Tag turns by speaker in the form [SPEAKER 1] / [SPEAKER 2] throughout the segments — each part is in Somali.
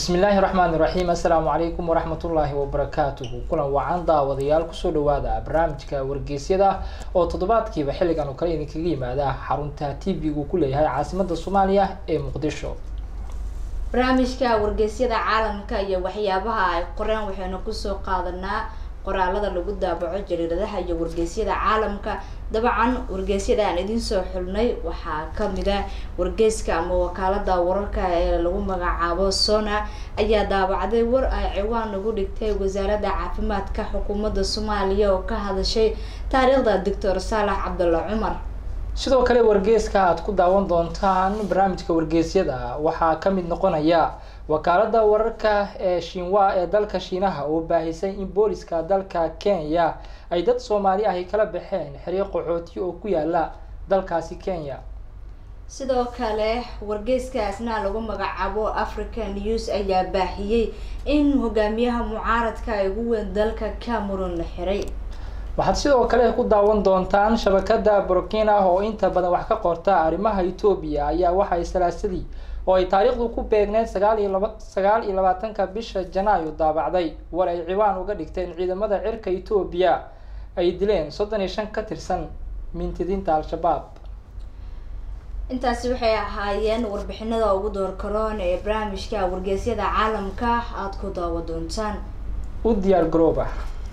[SPEAKER 1] bismillaahi raxmaani raxiim assalaamu calaykum waraxmatullaahi wabarakaatuhu kulan wacan daawadayaal kusoo dhawaada barnaamijka wargeysyada oo toddobaadkiiba xilligan oo kale idinkaga yimaada xarunta t v-gu ku leeyahay caasimada soomaaliya ee muqdisho
[SPEAKER 2] barnaamijka wargeysyada caalamka iyo waxyaabaha ay qoreen waxaynu kusoo qaadanaa qoraalada lagu daabaco jariiradaha iyo wargeysyada caalamka dabcan wargeysyada aan idiin soo xulnay waxaa kamida wargeyska ama wakaalada wararka ee lagu magacaabo sona ayaa daabacday war ay ciwaan ugu dhigtay wasaaradda caafimaadka xukuumadda soomaaliya oo ka hadashay taariikhda doctor saalax cabdulla cumar
[SPEAKER 1] sidoo kale wargeyska aada ku daawan doontaan barnaamijka wargeysyada waxaa kamid noqonaya wakaalada wararka ee shinwa ee dalka shiinaha oo baahisay in booliska dalka kenya ay dad soomaali ahi kala baxeen xiriiq qaxooti oo ku yaala dalkaasi kenya
[SPEAKER 2] sidoo kale wargeyskaasna lagu magacaabo african news ayaa baahiyey in hogaamiyaha mucaaradka ay ugu weyn dalka cameroon la xiray
[SPEAKER 1] waxaad sidoo kale ku daawan doontaan shabakada burkina oo inta badan wax ka qorta arrimaha etoobiya ayaa waxay salaasadii oo ay taariikhdu ku beegneyd sagaal iyo laba sagaal iyo labaatanka bisha janaayo daabacday war ay ciwaan uga dhigteen ciidamada cirka etoobiya ay dileen soddon iyo shan ka tirsan mintidiinta al-shabaab
[SPEAKER 2] intaasi waxay ahaayeen warbixinada ugu door karoon ee barnaamijka wargeysyada caalamka aada ku daawa doontaan
[SPEAKER 1] u diyaar garooba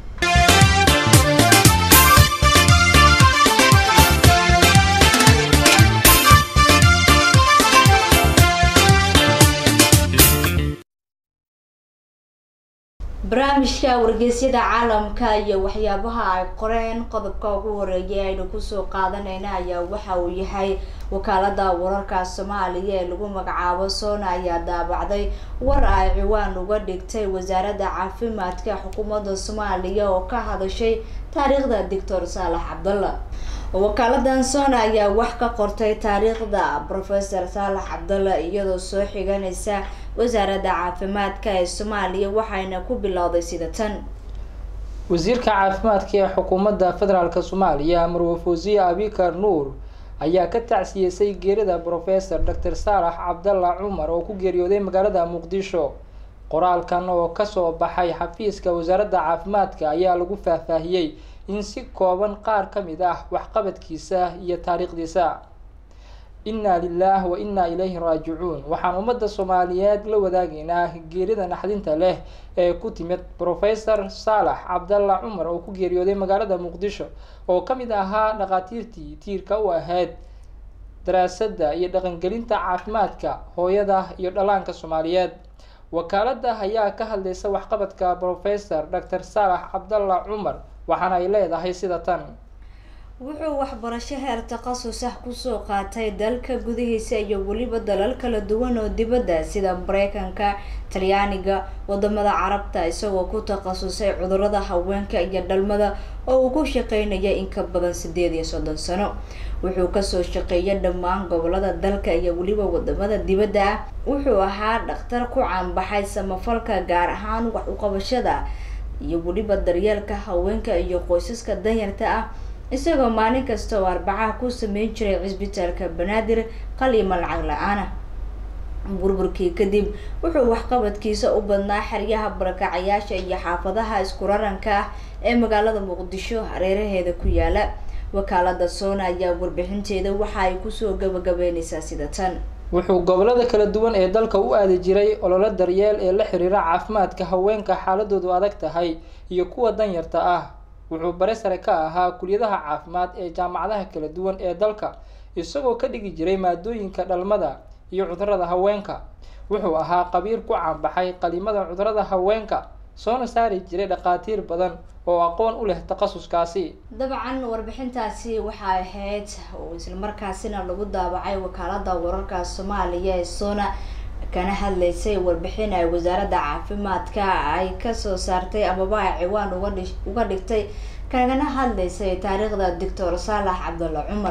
[SPEAKER 2] barnaamijka wargeysyada caalamka iyo waxyaabaha ay qoreen qodobka ugu horeeyay aynu kusoo qaadanayna ayaa waxa uu yahay wakaalada wararka soomaaliya ee lagu magacaabo sona ayaa daabacday war ay ciwaan uga dhigtay wasaaradda caafimaadka xukuumadda soomaaliya oo ka hadashay taariikhda doctor saalax cabdalla wakaaladan sona ayaa wax ka qortay taariikhda professor saalax cabdalla iyadoo soo xiganaysa wasaaradda caafimaadka ee soomaaliya waxayna ku bilowday sida tan
[SPEAKER 1] wasiirka caafimaadka ee xukuumadda federaalk soomaaliya marwe fawsiye abikar nuur ayaa ka tacsiyeysay geerida professor doctor saalax cabdalla cumar oo ku geeriyooday magaalada muqdisho qoraalkan oo kasoo baxay xafiiska wasaaradda caafimaadka ayaa lagu faahfaahiyey in si kooban qaar ka mid ah waxqabadkiisa iyo taariikhdiisa inna lilah wa inna ilayhi raajicuun waxaan ummadda soomaaliyeed la wadaagaynaa geerida naxdinta leh ee ku timid professor saalax cabdalla cumar oo ku geeriyooday magaalada muqdisho oo ka mid ahaa dhakhaatiirtii tiirka u ahayd daraasadda iyo dhaqangelinta caafimaadka hooyada iyo dhallaanka soomaaliyeed wakaalada ayaa ka hadlaysa waxqabadka professor doctor saalax cabdalla cumar waxaana ay leedahay sida tan
[SPEAKER 2] wuxuu waxbarasho heer takhasus ah kusoo qaatay dalka gudihiisa iyo weliba dalal kala duwan oo dibadda sida mareykanka talyaaniga wadamada carabta isagoo ku takhasusay cudurada haweenka iyo dhalmada oo uu ku shaqeynaya in ka badan sideed iyo soddon sano wuxuu kasoo shaqeeyay dhammaan gobolada dalka iyo weliba wadamada dibadda ah wuxuu ahaa dhakhtar ku caanbaxay samafalka gaar ahaan wax uqabashada iyo weliba daryeelka haweenka iyo qoysaska danyarta ah isagoo maalin kasta oo arbacaha ku sameyn jiray cisbitaalka banaadir qaliima lacag la-aana burburkii kadib wuxuu waxqabadkiisa u badnaa xeryaha barakacayaasha iyo xaafadaha isku raranka ah ee magaalada muqdisho hareeraheeda ku yaala wakaalada soona ayaa warbixinteeda waxa ay kusoo gabagabeyneysaa sida tan
[SPEAKER 1] wuxuu gobolada kala duwan ee dalka u aadi jiray ololo daryeel ee la xiriira caafimaadka haweenka xaaladoodu adag tahay iyo kuwa danyarta ah wuxuu bare sare ka ahaa kuliyadaha caafimaad ee jaamacadaha kala duwan ee dalka isagoo ka dhigi jiray maadooyinka dhalmada iyo cudurada haweenka wuxuu ahaa qabiir ku caanbaxay qalimada cudurada haweenka soona saari jiray dhakhaatiir badan oo aqoon u leh takhasuskaasi
[SPEAKER 2] dabcan warbixintaasi waxay ahayd oo islamarkaasina lagu daabacay wakaalada wararka soomaaliya ee sona kana hadlaysay warbixin ay wasaaradda caafimaadka ay kasoo saartay amaba ay ciwaan uga dhigtay kagana hadlaysay taariikhda doctor saalax cabdulla cumar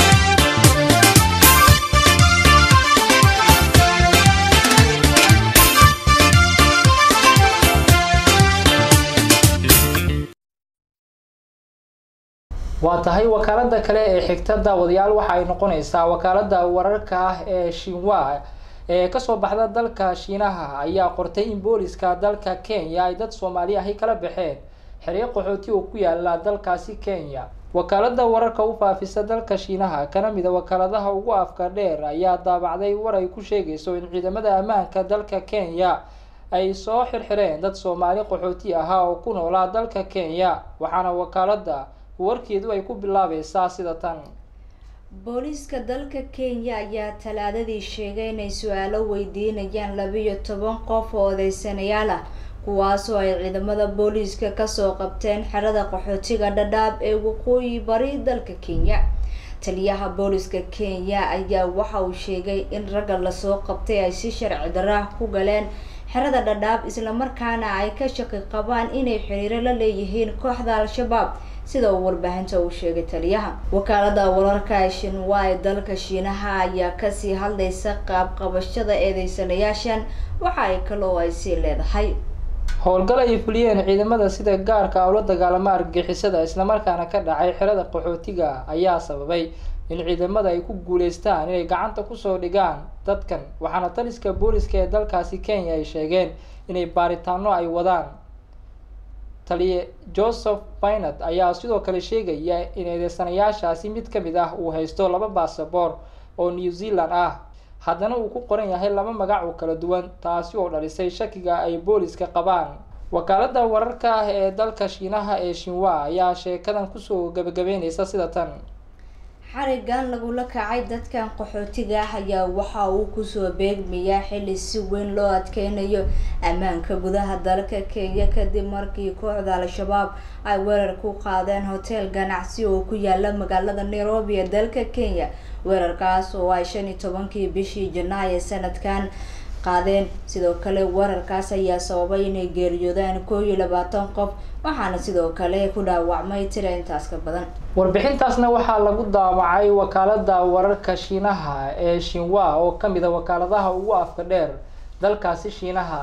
[SPEAKER 1] waa tahay wakaalada kale ee xigta daawadayaal waxa ay noqonaysaa wakaalada wararka ah ee shinwa ee kasoo baxda dalka shiinaha ayaa qortay in booliska dalka kenya ay dad soomaali ahi kala baxeen xeryo qaxooti oo ku yaala dalkaasi kenya wakaalada wararka u faafisa dalka shiinaha kana mida wakaaladaha ugu afka dheer ayaa daabacday war ay ku sheegayso in ciidamada ammaanka dalka kenya ay soo xirxireen dad soomaali qaxooti ahaa oo ku noolaa dalka kenya waxaana wakaalada warkeedu ay ku bilaabaysaa sida tan
[SPEAKER 2] booliiska dalka kenya ayaa talaadadii sheegay inay su-aalo weydiinayaan labiyo toban qof oo odeysanayaal ah kuwaasoo ay ciidamada booliiska kasoo qabteen xerada qaxootiga dhadhaab ee waqooyi bari dalka kenya taliyaha booliiska kenya ayaa waxa uu sheegay in ragga lasoo qabtay ay si sharci darah ku galeen xerada dhadhaab islamarkaana ay ka shaqi qabaan inay xiriiro la leeyihiin kooxda al-shabaab sida uu warbaahinta uu sheegay taliyaha wakaalada wararka shinwa ee dalka shiinaha ayaa kasii hadlaysa qaab qabashada eedeysanayaashan waxa ay kaloo ay sii leedahay
[SPEAKER 1] howlgal ay fuliyeen ciidamada sida gaarka ula dagaalama argixisada islamarkaana ka dhacay xerada qaxootiga ayaa sababay in ciidamada ay ku guuleystaan inay gacanta kusoo dhigaan dadkan waxaana taliska booliska ee dalkaasi kenya ay sheegeen inay baaritaano ay wadaan taliye joseph binat ayaa sidoo kale sheegaya in eedeysanayaashaasi mid ka mid ah uu haysto laba basaboor oo new zealand ah haddana uu ku qoran yahay laba magac oo kala duwan taasi oo dhalisay shakiga ay booliska qabaan wakaalada wararka ah ee dalka shiinaha ee shinwa ayaa sheekadan kusoo gabagabeyneysa sida tan
[SPEAKER 2] xarigan lagula kacay dadkan qaxootiga ah ayaa waxa uu kusoo beegmayaa xili si weyn loo adkeynayo ammaanka gudaha dalka kenya kadib markii kooxda al-shabaab ay weerar ku qaadeen hotel ganacsi oo ku yaala magaalada nairobi ee dalka kenya weerarkaas oo ay shan iyo tobankii bishii janaayo sanadkan qaadeen sidoo kale weerarkaas ayaa sababay inay geeriyoodaan koo iyo labaatan qof waxaana sidoo kale ku dhaawacmay tira intaas ka badan
[SPEAKER 1] warbixintaasna waxaa lagu daawacay wakaalada wararka shiinaha ee shinwa oo kamid a wakaaladaha ugu afka dheer dalkaasi shiinaha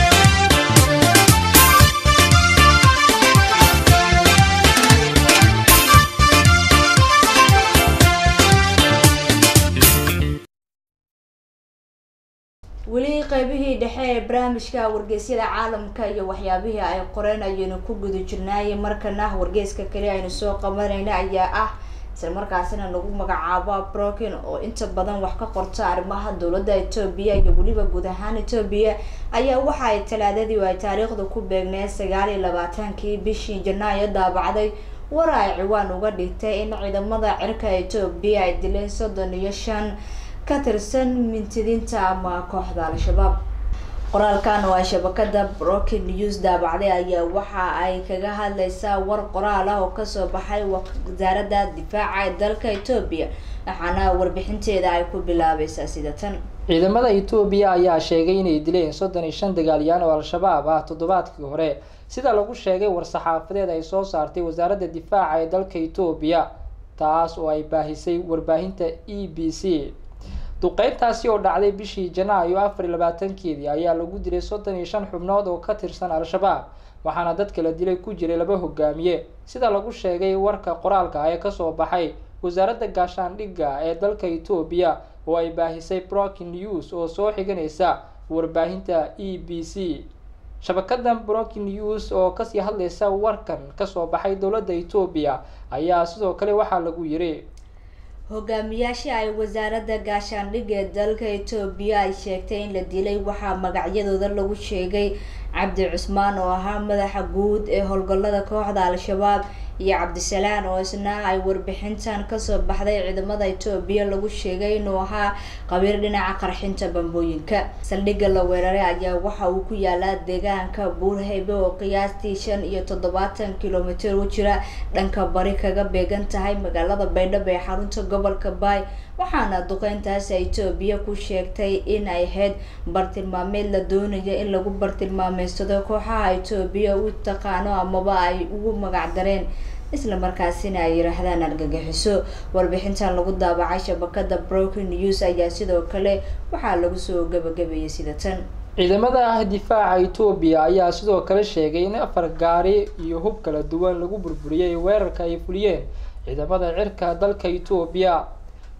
[SPEAKER 2] weli qeybihii dhexe ee barnaamijka wargeysyada caalamka iyo waxyaabihii ay qoreen ayaynu ku guda jirnaayay markana wargeyska kale aynu soo qabanayna ayaa ah isla markaasina lagu magacaabo brokin oo inta badan wax ka qorta arrimaha dowladda etoobiya iyo weliba guud ahaan etoobiya ayaa waxa ay talaadadii ay taariikhda ku beegneen sagaal iyo labaatankii bishii janaayo daabacday war ay ciwaan uga dhigtay in ciidamada cirka etoobiya ay dileen soddon iyo shan ka tirsan mintidiinta ama kooxda al-shabaab qoraalkan oo ay shabakada broken news daabacday ayaa waxa ay kaga hadleysaa war qoraal ah oo kasoo baxay wasaaradda difaaca ee dalka etoobiya waxaana warbixinteeda ay ku bilaabaysaa sida tan
[SPEAKER 1] ciidamada etoobiya ayaa sheegay inay dileen soddon iyo shan dagaalyahan oo al-shabaab ah toddobaadkii hore sida lagu sheegay war-saxaafadeed ay soo saartay wasaaradda difaaca ee dalka etoobiya taas oo ay baahisay warbaahinta e b c duqeyntaasi oo dhacday bishii janaayo afar iyo labaatankeedii ayaa lagu dilay soddon iyo shan xubnood oo ka tirsan al-shabaab waxaana dadka la dilay ku jiray laba hogaamiye sida lagu sheegay warka qoraalka ee kasoo baxay wasaaradda gaashaandhigga ee dalka etoobiya oo ay baahisay brokin news oo soo xiganaysa warbaahinta e b c shabakadan brokin news oo kasii hadlaysa warkan kasoo baxay dowladda etoobiya ayaa sidoo kale waxaa lagu yiri
[SPEAKER 2] hogaamiyaasha ay wasaaradda gaashaandhigga ee dalka etoobiya ay sheegtay in la dilay waxaa magacyadooda lagu sheegay cabdi cusmaan oo ahaa madaxa guud ee howlgallada kooxda al-shabaab iyo cabdisalaan oo isna ay warbixintan kasoo baxday ciidamada etoobiya lagu sheegay inuu ahaa qabiir dhinaca qarxinta bambooyinka saldhigga la weeraray ayaa waxa uu ku yaalaa deegaanka buurhaybe oo qiyaastii shan iyo toddobaatan kilomitir u jira dhanka bari kaga beegan tahay magaalada baydhabo ee xarunta gobolka baay waxaana duqeyntaas etoobiya ku sheegtay in ay ahayd bartilmaameed la doonayo in lagu bartilmaameysado kooxaha etoobiya u taqaano amaba ay ugu magac dareen isla markaasina ay yiraahdaan argagixiso warbixintan lagu daabacay shabakada broken news ayaa sidoo kale waxaa lagu soo gabagabeeyay sida tan
[SPEAKER 1] ciidamada ah difaaca etoobiya ayaa sidoo kale sheegay in afar gaari iyo hub kala duwan lagu burburiyey weerarka ay fuliyeen ciidamada cirka dalka etoobiya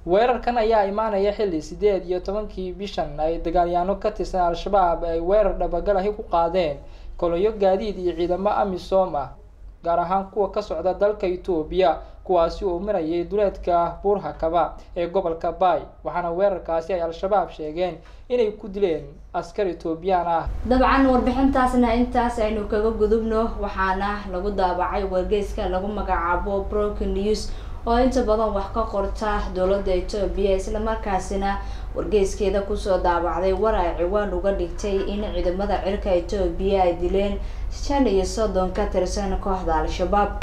[SPEAKER 1] weerarkan ayaa imaanaya xilli sideed iyo tobankii bishan ay dagaalyaano ka tirsan al-shabaab ay weerar dhabagal ahi ku qaadeen kolonyo gaadiid iyo ciidamo amisom ah gaar ahaan kuwa ka socda dalka etoobiya kuwaasi oo marayay duleedka buurhakaba ee gobolka bay waxaana weerarkaasi ay al-shabaab sheegeen inay ku dileen askar etoobiyaan ah
[SPEAKER 2] dabcan warbixintaasna intaas aynu kaga gudubno waxaana lagu daabacay wargeyska lagu magacaabo broken news oo inta badan wax ka qorta dowladda etoobiya islamarkaasina wargeyskeeda kusoo daabacday war ay ciwaan uga dhigtay in ciidamada cirka etoobiya ay dileen shan iyo soddon ka tirsan kooxda al-shabaab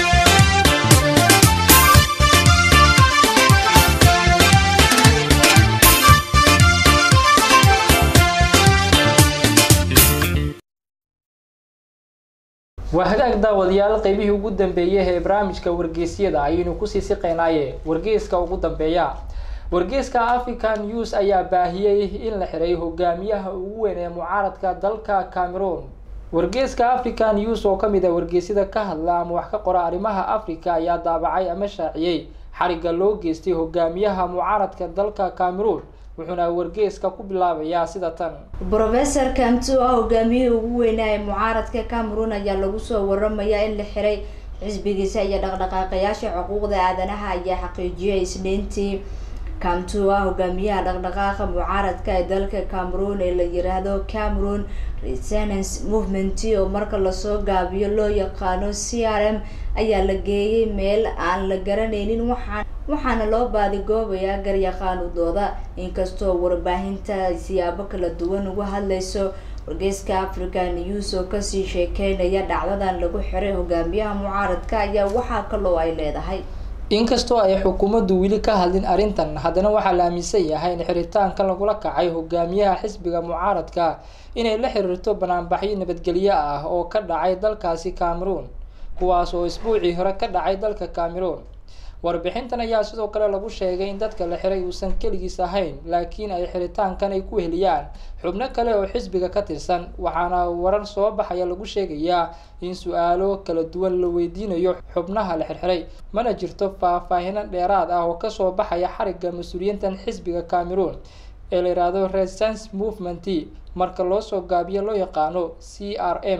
[SPEAKER 1] waa hagaag daawadayaal qeybihii ugu dambeeyay ee barnaamijka wargeysyada ayaynu kusii siqeynaaye wargeyska ugu dambeeya wargeyska african news ayaa baahiyey in la xiray hogaamiyaha ugu weyn ee mucaaradka dalka cameroon wargeyska african news oo kamid ah wargeysyada ka hadla ama wax ka qora arrimaha africa ayaa daabacay ama shaaciyey xariga loo geystay hogaamiyaha mucaaradka dalka cameroon wuxuuna wargeyska ku bilaabayaa sida tan
[SPEAKER 2] brofesor kamtu ah hogaamiyihii ugu weynaa ee mucaaradka cameroon ayaa lagu soo waramayaa in la xiray xisbigiisa iyo dhaqdhaqaaqayaasha xuquuqda aadanaha ayaa xaqiijiyay isniintii kamtu ah hogaamiyaha dhaqdhaqaaqa mucaaradka ee dalka cameroon ee la yiraahdo cameroon resonance movement oo marka lasoo gaabiyo loo yaqaano c r m ayaa la geeyay meel aan la garanaynin waxaa waxaana loo baadigoobayaa garyaqaanudooda inkastoo warbaahinta ay siyaabo kala duwan uga hadlayso wargeyska african news oo kasii sheekeynaya dhacdadan lagu xiray hogaamiyaha mucaaradka ayaa waxaa kaloo ay leedahay
[SPEAKER 1] inkastoo ay xukuumaddu weli ka hadlin arrintan haddana waxaa la aaminsan yahay in xiritaanka lagula kacay hogaamiyaha xisbiga mucaaradka inay la xiriirto banaanbaxyo nabadgelyo ah oo ka dhacay dalkaasi cameroon kuwaas oo isbuucii hore ka dhacay dalka cameroon warbixintan ayaa sidoo kale lagu sheegay in dadka la xiray uusan keligiis ahayn laakiin ay xiritaankan ay ku heliyaan xubno kale oo xisbiga ka tirsan waxaana warar soo baxaya lagu sheegayaa in su-aalo kala duwan la weydiinayo xubnaha la xirxiray mana jirto faahfaahino dheeraad ah oo kasoo baxaya xariga mas-uuliyiintan xisbiga cameroon ee la yidhaahdo resistance movement marka loo soo gaabiyo loo yaqaano c r m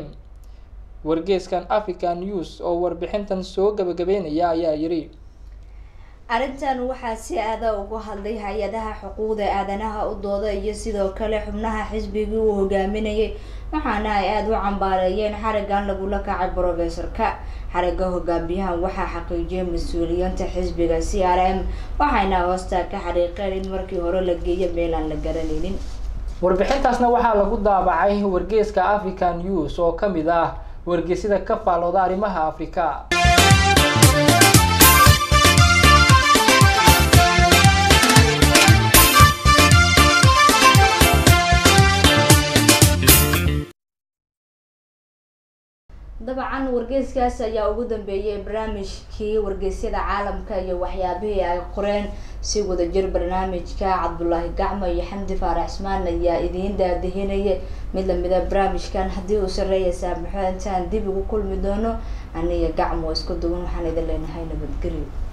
[SPEAKER 1] wargeeskan african news oo warbixintan soo gabagabeynaya ayaa yidhi
[SPEAKER 2] arrintan waxaa si aada uga hadlay hay-adaha xuquuqda aadanaha u dooda iyo sidoo kale xubnaha xisbigii uu hogaaminayay waxaana ay aada u cambaareeyeen xarigan lagula kacay brofesorka xariga hogaamiyahan waxaa xaqiijiyay mas-uuliyiinta xisbiga c r m waxayna hoosta ka xariiqeen in markii hore la geeyo meel aan la garanaynin
[SPEAKER 1] warbixintaasna waxaa lagu daabacay wargeeska african news oo kamid ah wargeysyada ka faalooda arrimaha afrika
[SPEAKER 2] dabcan wargeyskaas ayaa ugu dambeeyay barnaamijkii wargeysyada caalamka iyo waxyaabihii ay qoreen si wadajir barnaamijka cabdulaahi gacmo iyo xamdi faarax ismaan ayaa idiin daadihinaya mid lamida barnaamijkan haddii uu sareeya saamaxo intaan dib ugu kulmi doono aniga gacmo isku duwan waxaan idin leenahay nabadgelyo